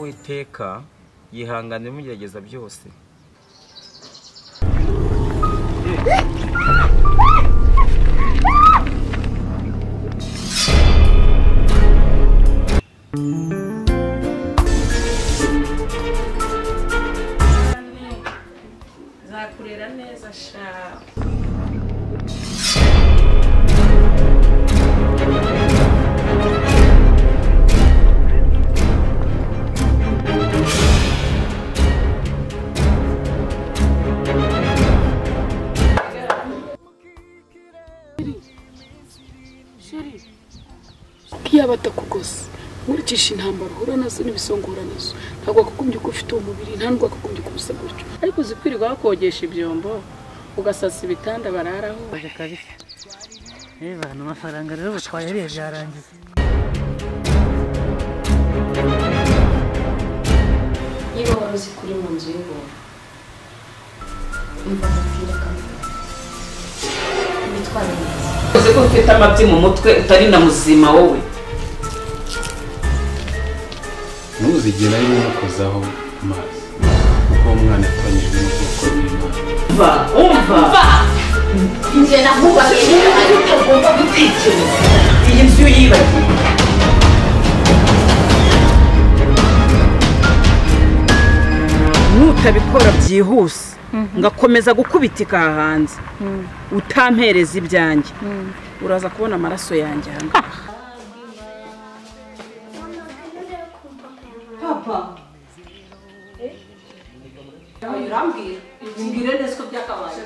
mureka yihangane mugerageza byose nzakurera neza sha kiyaba atakugose nkurikisha intambara uhura nazo n'ibisongora nazo ntabwo wakugumbye ko ufite uwo mubiri nta nubwo wakugumbye ko usa gutyo ariko uzikwirirwa bakogesha ibyombo ugasasa ibitanda bararaho kabisa reba ni amafaranga rero ubu twayariye byarangiye niba wari uzi kuri mu nzu y'ubuntu umva umupira kamwe witwara neza uzi ko ufite amabyi mu mutwe utari na muzima wowe ntuzigere wimukozaho amazi kuko uwo mwana yatanyijwe n'ubwoko bw'imana umva umva njye nakubahirira ariko ugomba gutekereza iyi nzu yibagiwe nutabikora byihuse ngakomeza gukubitika aha hanze utampereza ibyanjye uraza kubona amaraso yanjye aha ngaha papa urambwira mbwira neza ko byakabaye